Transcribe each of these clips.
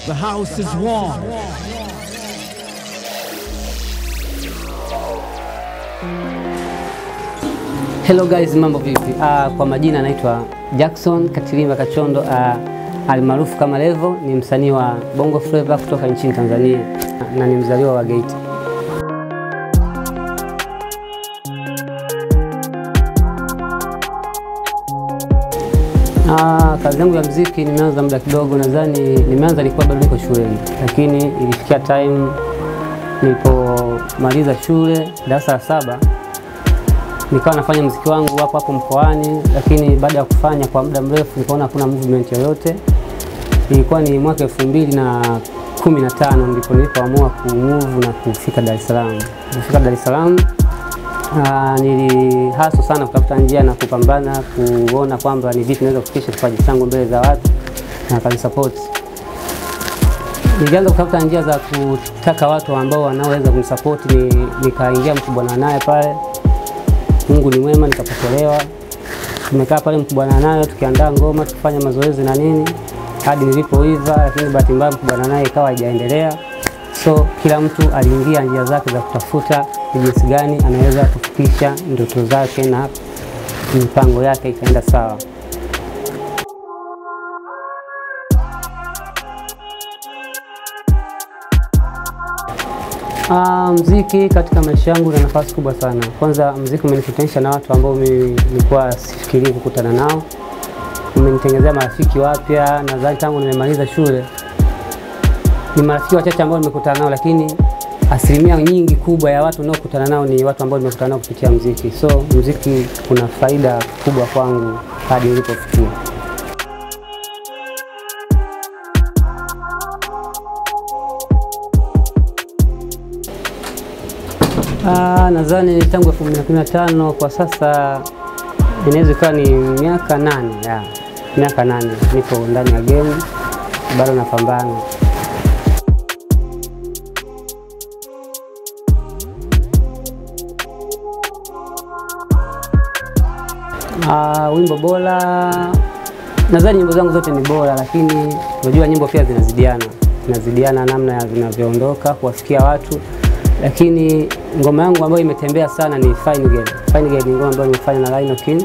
The house is warm. Hello guys, mambo vipi? Uh, kwa majina naitwa Jackson Katilimba Kachondo uh, almaarufu kama Levo, ni msanii wa Bongo Flava kutoka nchini Tanzania na ni mzaliwa wa Geita. Ah, kazi yangu ya mziki nimeanza muda kidogo, nadhani nimeanza nilikuwa bado niko shuleni, lakini ilifikia time nilipomaliza shule darasa la saba nikawa nafanya mziki wangu hapo hapo mkoani, lakini baada ya kufanya kwa muda mrefu nikaona hakuna movement yoyote. Ilikuwa ni mwaka elfu mbili na kumi na tano ndipo nilipoamua kumove na kufika Dar es Salaam. Kufika Dar es Salaam uh, nilihaso sana kutafuta njia na kupambana kuona kwamba ni vipi naweza kufikisha kipaji changu mbele za watu na kanisapoti. Nilianza kutafuta njia za kutaka watu ambao wanaoweza kunisapoti, ni, nikaingia Mkubwana naye pale Mungu ni mwema, nikapokelewa. Tumekaa pale Mkubwana nayo tukiandaa ngoma tukifanya mazoezi na nini hadi nilipoiva, lakini bahati mbaya Mkubwana naye ikawa haijaendelea. So kila mtu aliingia njia zake za kutafuta ni jinsi gani anaweza kufikisha ndoto zake na mipango yake ikaenda sawa. Uh, mziki katika maisha yangu una nafasi kubwa sana. Kwanza mziki umenikutanisha na watu ambao mimi nilikuwa sifikirii kukutana nao, umenitengenezea marafiki wapya. Nadhani tangu nimemaliza shule ni marafiki wachache ambao nimekutana nao, lakini asilimia nyingi kubwa ya watu ninaokutana nao ni watu ambao nimekutana nao kupitia mziki. So mziki kuna faida kubwa kwangu hadi nilipofikia. Ah, nadhani tangu elfu mbili na kumi na tano kwa sasa inaweza ikawa ni miaka nane ya miaka nane niko ndani ya game bado napambana. Ah, wimbo bora, nadhani nyimbo zangu zote ni bora, lakini unajua nyimbo pia zinazidiana, zinazidiana namna ya zinavyoondoka kuwafikia watu lakini ngoma yangu ambayo imetembea sana ni Fine Girl. Fine Girl ni ngoma ambayo nimefanya na Rhino King.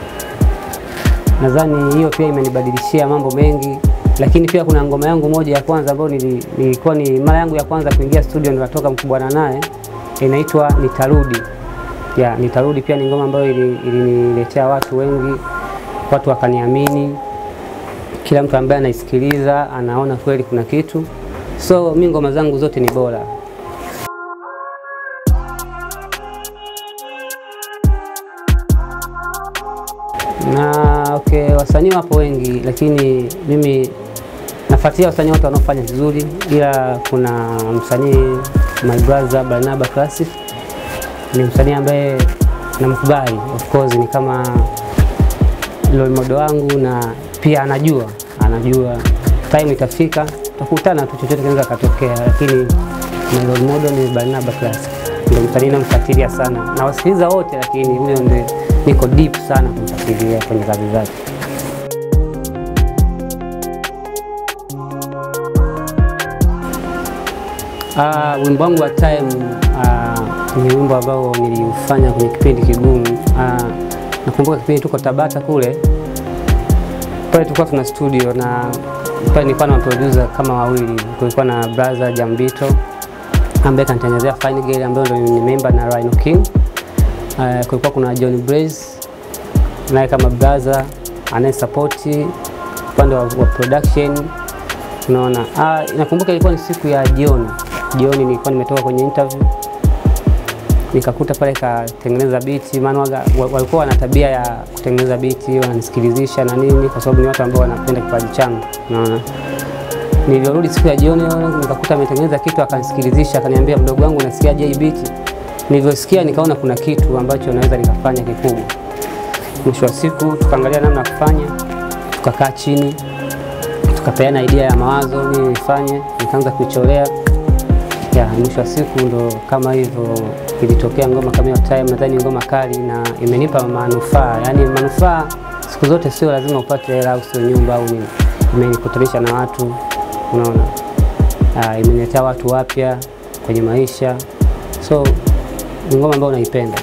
Nadhani hiyo pia imenibadilishia mambo mengi, lakini pia kuna ngoma yangu moja ya kwanza ambayo nilikuwa ni mara yangu ya kwanza kuingia studio, nikatoka Mkubwana naye, inaitwa Nitarudi. Ya, Nitarudi pia ni ngoma ambayo iliniletea ili watu wengi, watu wakaniamini. Kila mtu ambaye anaisikiliza anaona kweli kuna kitu, so mi ngoma zangu zote ni bora. na okay, wasanii wapo wengi, lakini mimi nafuatilia wasanii wote wanaofanya vizuri, ila kuna msanii my brother Barnaba Classic ni msanii ambaye namkubali, of course ni kama role model wangu, na pia anajua anajua time itafika tutakutana tu, chochote kinaweza katokea, lakini my role model ni Barnaba Classic, ndio msanii namfuatilia sana, nawasikiliza wote, lakini huyo ndio niko deep sana kumfuatilia kwenye kazi zake. Uh, wimbo wangu wa time uh, ni wimbo ambao niliufanya kwenye kipindi kigumu. Uh, nakumbuka kipindi tuko Tabata kule, pale tulikuwa tuna studio na pale nilikuwa na producer kama wawili, kulikuwa na brother Jambito ambaye kanitengenezea Fine Girl ambayo ndio nimeimba na Rhino King. Uh, kulikuwa kuna John Blaze naye kama brother anayesapoti upande wa, wa production unaona. Uh, nakumbuka ilikuwa ni siku ya jioni jioni, nilikuwa nimetoka kwenye interview nikakuta pale katengeneza biti, maana walikuwa wana tabia ya kutengeneza biti, wananisikilizisha na nini, kwa sababu ni watu ambao wanapenda kipaji changu, unaona. Nilirudi siku ya jioni nikakuta ametengeneza kitu, akanisikilizisha, akaniambia, mdogo wangu, unasikiaje hii biti? Nilivyosikia nikaona kuna kitu ambacho naweza nikafanya kikubwa. Mwisho wa siku tukaangalia namna ya kufanya, tukakaa chini, tukapeana idea ya mawazo nini nifanye, nikaanza kuicholea ya mwisho wa siku ndo kama hivyo ilitokea ngoma kama hiyo time. Nadhani ngoma kali na imenipa manufaa, yaani manufaa siku zote sio lazima upate hela au sio nyumba au nini, imenikutanisha na watu, unaona uh, imeniletea watu wapya kwenye maisha, so ni ngoma ambayo naipenda.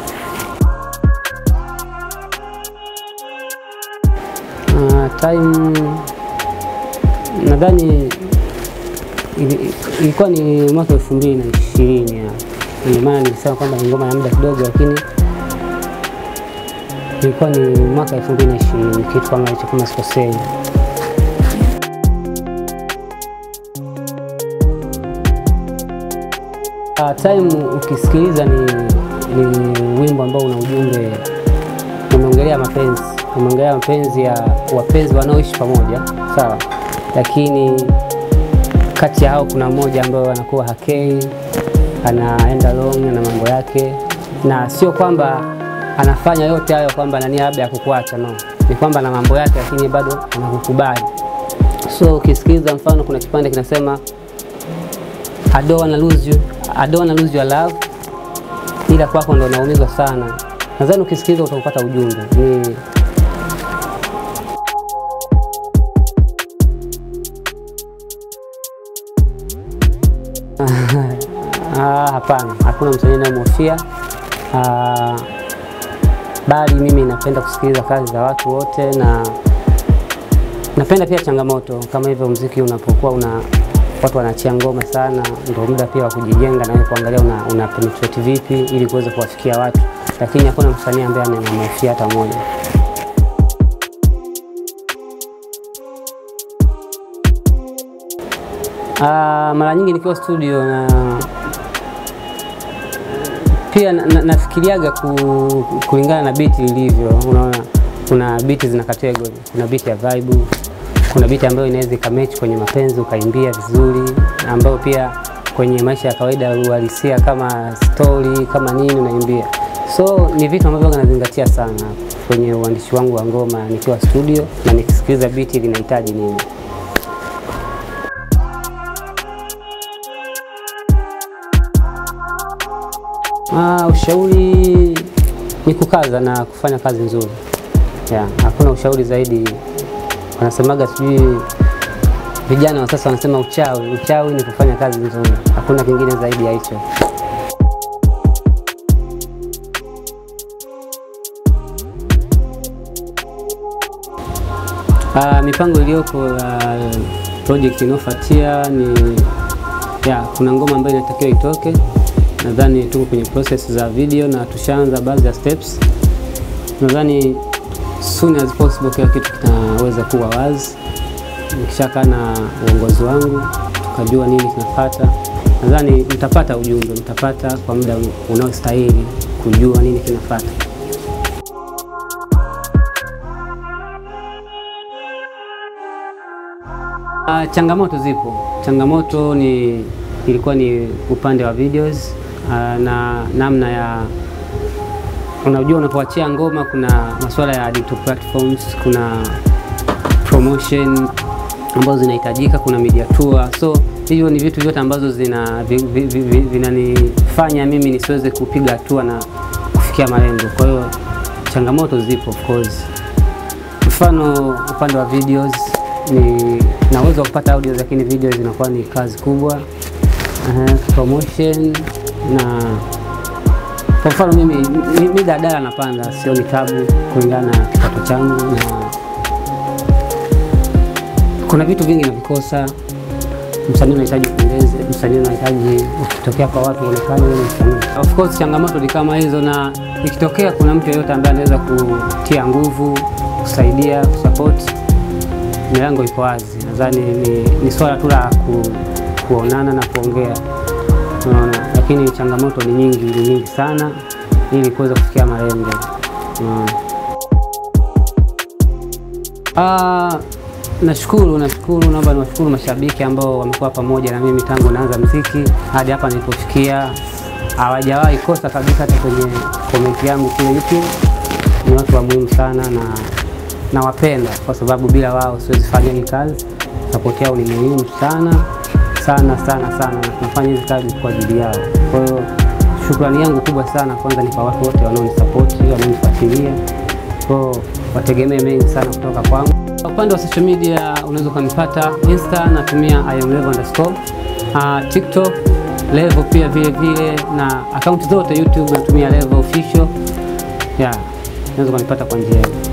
Uh, time nadhani ili- ilikuwa ni mwaka elfu mbili na ishirini ndio maana nilisema kwamba ni ngoma ya muda kidogo, lakini ilikuwa ni mwaka elfu mbili na ishirini kitu kama hicho, kama sikosei. Uh, time ukisikiliza ni, ni wimbo ambao una ujumbe, umeongelea mapenzi, umeongelea mapenzi ya wapenzi wanaoishi pamoja, sawa, lakini kati ya hao kuna mmoja ambaye anakuwa hakei, anaenda long na mambo yake, na sio kwamba anafanya yote hayo kwamba ana nia labda ya kukuacha, no, ni kwamba na mambo yake, lakini bado anakukubali. So ukisikiliza, mfano kuna kipande kinasema I don't wanna lose you, I don't wanna lose your love, ila kwako ndo naumizwa sana. Nadhani ukisikiliza utaupata ujumbe ni Ah, hapana, hakuna msanii nayemhofia, Ah, bali mimi napenda kusikiliza kazi za watu wote na napenda pia changamoto kama hivyo. Mziki unapokuwa una watu wanachia ngoma sana, ndio muda pia wa kujijenga na wewe kuangalia una, una penetrate vipi ili kuweza kuwafikia watu, lakini hakuna msanii ambaye anamhofia hata mmoja. Ah, mara nyingi nikiwa studio na pia na- na- nafikiriaga ku, kulingana na biti ilivyo. Unaona, kuna biti zina category, kuna biti ya vibe, kuna biti ambayo inaweza ikamechi kwenye mapenzi ukaimbia vizuri, ambayo pia kwenye maisha ya kawaida uhalisia kama story kama nini unaimbia. So ni vitu ambavyo nazingatia sana kwenye uandishi wangu wa ngoma nikiwa studio na nikisikiliza biti linahitaji nini. Ah, ushauri ni kukaza na kufanya kazi nzuri. Yeah, hakuna ushauri zaidi. Wanasemaga sijui vijana wa sasa wanasema uchawi. Uchawi ni kufanya kazi nzuri, hakuna kingine zaidi ya hicho. Ah, mipango iliyopo uh, project inayofuatia ni ya, kuna ngoma ambayo inatakiwa itoke. Nadhani tuko kwenye process za video na tushaanza baadhi ya steps. Nadhani soon as possible kila kitu kitaweza kuwa wazi. Nikishakaa na uongozi wangu tukajua nini kinafuata, nadhani mtapata ujumbe, mtapata kwa muda unaostahili kujua nini kinafuata. Ah, changamoto zipo. Changamoto ni ilikuwa ni upande wa videos ah, na namna ya unajua, unapoachia ngoma kuna masuala ya digital platforms, kuna promotion ambazo zinahitajika, kuna media tour. So hivyo ni vitu vyote ambazo zina vi- vi- vi- vi- vinanifanya mimi nisiweze kupiga hatua na kufikia malengo. Kwa hiyo changamoto zipo of course. Mfano upande wa videos ni na uwezo wa kupata audio, lakini video zinakuwa ni kazi kubwa. Uh, promotion na kwa mfano mimi mi, mi daladala napanda, sio ni tabu kulingana na kipato changu, na kuna vitu vingi navikosa. Msanii unahitaji kupendeze, msanii unahitaji ukitokea kwa watu uonekane wewe ni msanii. Of course changamoto ni kama hizo, na ikitokea kuna mtu yeyote ambaye anaweza kutia nguvu, kusaidia, kusupport, milango iko wazi. Nadhani ni, ni swala tu la ku, kuonana na kuongea, unaona, lakini changamoto ni nyingi, ni nyingi sana ili kuweza kufikia malengo, unaona. Ah, nashukuru nashukuru, naomba niwashukuru mashabiki ambao wamekuwa pamoja na mimi tangu naanza mziki hadi hapa nilipofikia. Hawajawahi kosa kabisa, hata kwenye komenti yangu kule YouTube. Ni watu wa muhimu sana na nawapenda kwa sababu bila wao siwezi fanya hii kazi. Sapoti yao ni muhimu sana sana sana sana, na tunafanya hizi kazi kwa ajili yao. Kwa hiyo shukrani yangu kubwa sana kwanza ni kwa watu wote wanaonisapoti, wanaonifuatilia kwa wategemee mengi sana kutoka kwangu. Upande wa social media unaweza ukanipata Insta, natumia I am Levo underscore uh, TikTok Level pia vile vile, na akaunti zote YouTube natumia Level official. Yeah, unaweza kunipata kwa njia hiyo.